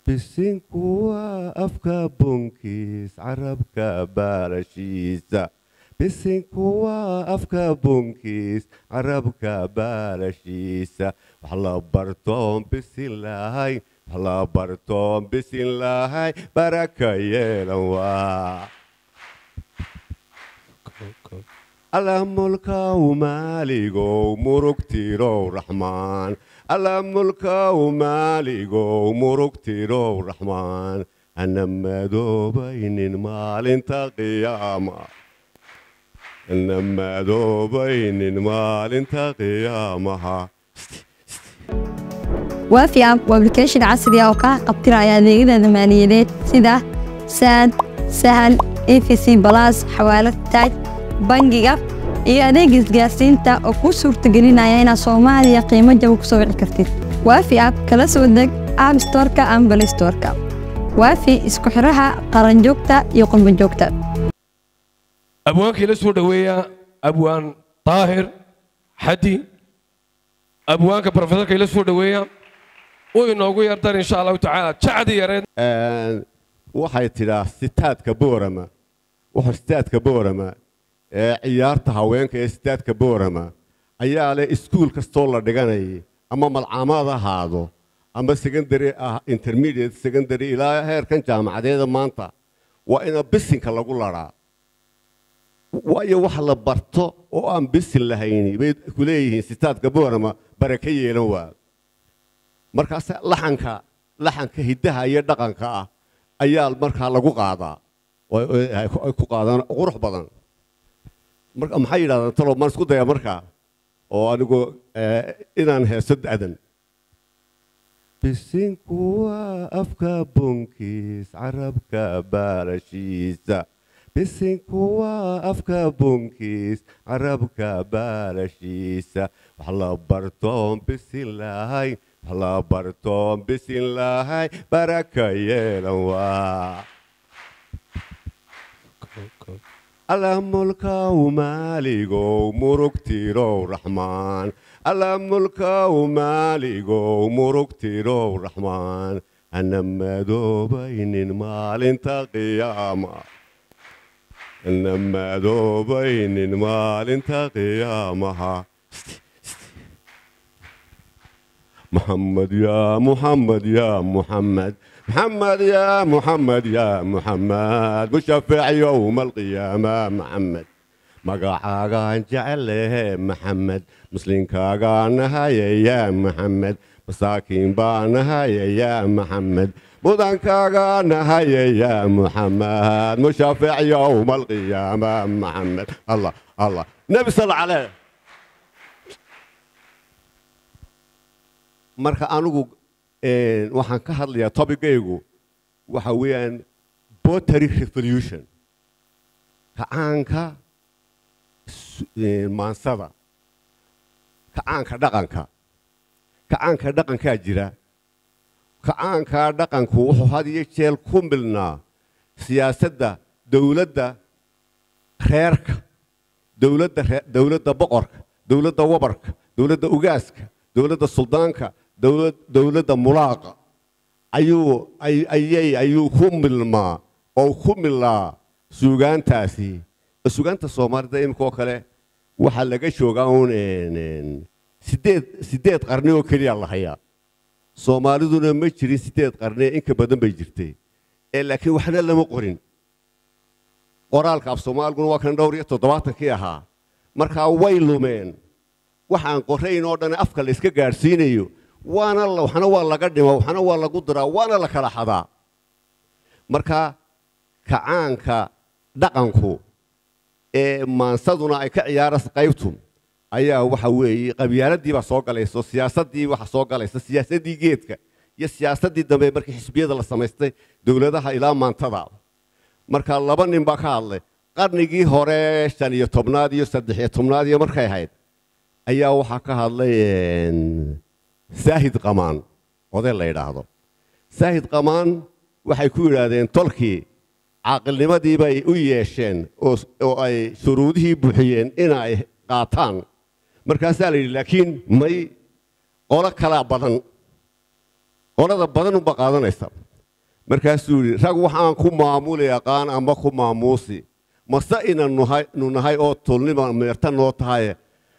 bisinku waa afka bunkiis carabka baalashiisa bisinku waa afka bunkiis carabka baalashiisa wax la bartoon bisin lahay wax la bartoon bisin lahay baraka yeelan waa alla mulkaw maaligow murugtirow raxmaan alla mulkaw maaligow murugtirow raxmaan ana madoobaynin maalinta qiyaama ana madoobaynin maalinta qiyaamaha waafi app waa application casri ah oo kaa qabtiraya adeegyada maaliyadeed sida saad sahal efc balas xawaalad taaj bangiga iyo adeega isgaarsiinta oo kuu suurtagelinaya inaad soomaaliya qiimo jaba ku soo wici kartid waafi app kala soo deg app storeka ama balay storeka waafi isku xiraha qaranjoogta iyo qurbanjoogta abwaankii la soo dhoweeya abwaan daahir xadi abwaanka brofesorka ila soo dhoweeya uu inoogu yardar insha allahu tacaala jacdi yareed waxay tidhaa sitaadka boorama wuxuu sitaadka boorama ee ciyaarta haweenka ee sitaadka boorama ayaa leh iskuul kastoo la dhiganayay ama malcaamaad ahaado ama secondary ah intermediate secondary ilaa heerkan jaamacadeeda maanta waa ina bisinka lagu laraa waayo wax la barto oo aan bisin lahayni bay ku leeyihiin sitaadka boorama baraka yeelan waa markaas laxanka laxanka hiddaha iyo dhaqanka ah ayaa markaa lagu qaadaa ay ku qaadaan qurux badan marka maxay yidhahdaan talo maan isku daya markaa oo anigu inaan heeso da'dan bisinku waa afka bunkiis carabka baalashiisa bisinku waa afka bunkiis carabka baalashiisa wax la bartoon bisin lahay wax la bartoon bisin lahay baraka yeelan waa alla mulkaw maaligow murugtirow raxmaan alla mulkaw maaligow murugtirow raxmaan ana madoobaynin maalinta qiyaama ana madoobaynin maalinta qiyaamaha محمد يا محمد يا محمد محمد يا محمد يا محمد مشفع يوم القيامة محمد مقاعاقان جعله محمد مسلم كاقان هاي يا محمد مساكين بان هاي يا محمد مدن كاقان هاي يا محمد مشفع يوم القيامة محمد الله الله نبي صلى عليه marka anigu waxaan ka hadlayaa tobigaygu waxa weeyaan botary revolution kacaanka maansada kacaanka dhaqanka kacaanka dhaqankaa jira kacaankaa dhaqanku wuxuu had iyo jeel ku milnaa siyaasadda dowladda reerka dowladda dowladda boqorka dowladda wabarka dowladda ugaaska dowladda suldaanka dowladda mulaaqa ayuu ayay ayuu ku milmaa oo ku milaa suugaantaasi suugaanta soomaalida imika oo kale waxaa laga joogaa uun sideed sideed qarni oo keliya la hayaa soomaaliduna ma jirin sideed qarni inka badan bay jirtay ee laakiin waxna lama qorin qoraalka af soomaaliguna waa kan dhowr iyo toddobaatankii ahaa markaa way lumeen waxaan qorayn oo dhan afka la iska gaadhsiinayo waana waxna waa laga dhima waxna waa lagu diraa waana la kala xadaa marka kacaanka dhaqanku ee maansaduna ay ka ciyaaraysa qaybtu ayaa waxa weeye qabyaaladii baa soo galayso siyaasaddii waxa soo galaysa siyaasaddii geedka iyo siyaasaddii dambe markii xisbiyada la samaystay dowladaha ilaa maantada marka laba nin baa ka hadlay qarnigii hore shan iyo tobnaad iyo saddex iyo tobnaad iyo markay ahayd ayaa waxaa ka hadlay saahid qamaan oday la yidhaahdo saahid qamaan waxay ku yidhaahdeen tolkii caaqilnimadii bay u yeesheen oo ay shuruudihii buuxiyeen inay qaataan markaasaa la yidhi laakiin may qolo kalaa badan qolada badan unba qaadanaysa markaasuu yidhi rag waxaan ku maamuli aqaan ama ku maamuusi mase inanu nahay oo tulnima meerta noo tahaye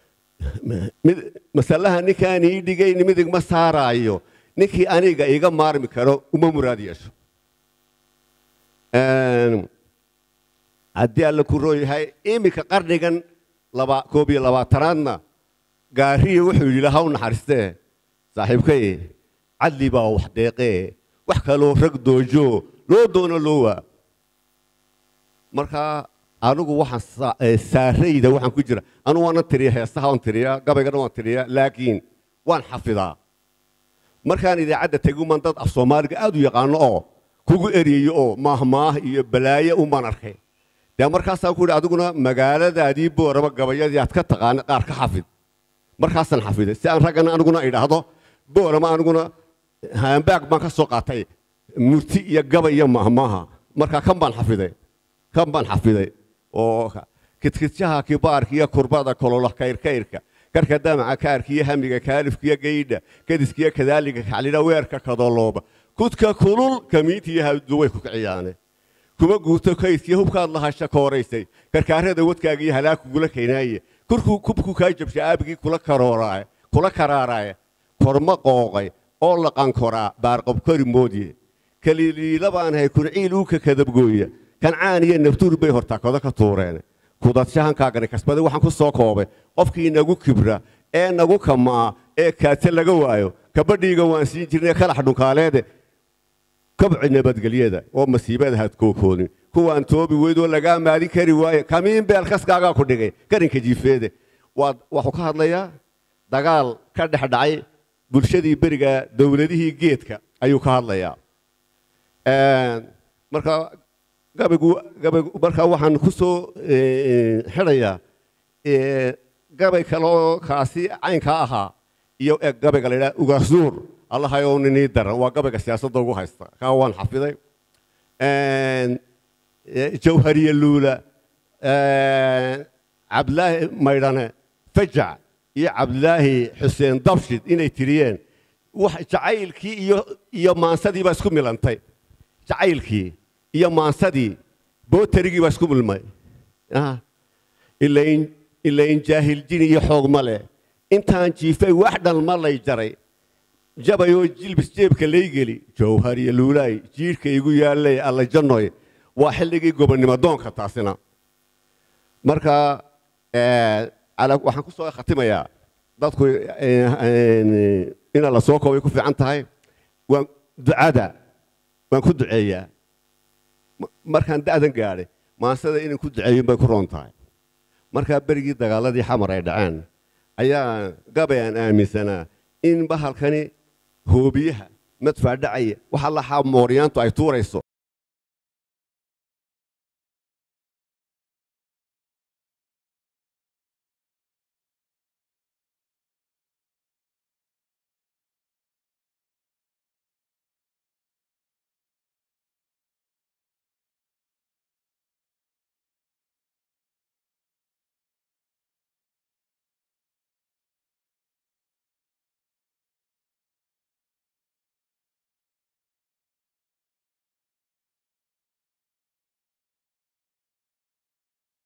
masalaha ninkaan ii dhigayn midig ma saaraayo ninkii aniga iga maarmi karo uma muraad yeesho haddii alla ku roon yahay iminka qarnigan koob iyo labaatanaadna gaariya wuxuu yidhi ha u naxariistee saaxiibkay cadli baa wax deeqee wax kaloo rag doojo loo doono loo waa marka anigu waxaan saarayda waxaan ku jira anigu waanan tiriya heesaha waan tiriyaa gabaygana waan tiriyaa laakiin waan xafidaa markaan idaacadda teguman dad af soomaaliga aad u yaqaano oo kugu eryayo oo maahmaah iyo balaayo umaan arkay dee markaasaan ku yidhi adiguna magaaladaadii booraba gabayadii aad ka taqaana qaar ka xafid markaasaan xafiday si aan raggana aniguna idhaahdo boorama aniguna haambaag baan ka soo qaatay murti iyo gabay iyo maahmaaha markaa kan baan xafiday kan baan xafiday oo kidkidjaha kibaarka iyo kurbada kolola kayrkayrka karka damaca kaarka iyo hamiga kaalifka iyo gaydha kadiska iyo kadaaliga kaclidha weerka kadolooba kudka kulul kamiinta iyo hawdu way ku kiciyaane kuma guurto kaydkiyo hubkaad lahasha kooraysay karkaarada wadkaaga iyo halaag kugula kaynaaye kurkuu kubku kaa jabsha aabigii kula karooraaye kula karaaraaye korma qooqay oo laqankoraa baarqabkori moodye kaliiliila baan ahay kunciil uuka kadabgooya kancaan iyo nabtuur bay hortaakooda ka tuureen kudadshahankaagani kasbade waxaan ku soo koobay qofkii nagu kibra ee nagu kamaa ee kaate laga waayo kabadhiiga waan siin jirnay kalax dhunkaaleede kabci nabadgelyada oo masiibada hadkookoonin kuwaan toobi weydoo lagaa maadin kari waaye kamiin beelkaskaagaa ku dhigay garinka jiifeede waxuu ka hadlayaa dagaal ka dhex dhacay bulshadii beriga dowladihii geedka ayuu ka hadlayaa marka gabaygu gabaygu markaa waxaan ku soo xidhayaa gabay kaloo kaasi caynkaa ahaa iyo gabayga la yidhaha ugaasuur allahayow ninii daran waa gabayga siyaasadda ugu haysta kaa waan xafiday jawhariye luula cabdilaahi maydhane fajac iyo cabdilaahi xuseen dabshid inay tiriyeen wax jacaylkii iyo iyo maansadii baa isku milantay jacaylkii iyo maansadii bootarigii baa isku milmay ilain ilain jaahil jin iyo xoog ma leh intaan jiifay wax dhan ma lay jaray jabayoo jilbis jeebka laygeli jawhariye luulaay jiirhka igu yaallay alla jannoy waa xilligii gobonnimo doonka taasina marka waxaan ku soo khatimayaa dadku inaa la soo koobay ku fiican tahay waan ducada waan ku duceeyaa markaan da'dan gaadhay maansada inaan ku duceeyin bay ku roon tahay markaa berigii dagaaladii xamar ay dhaceen ayaa gabay aan aaminsanaa in bahalkani hoobiyaha madfaa dhacaya waxa laxaa mooryaantu ay tuurayso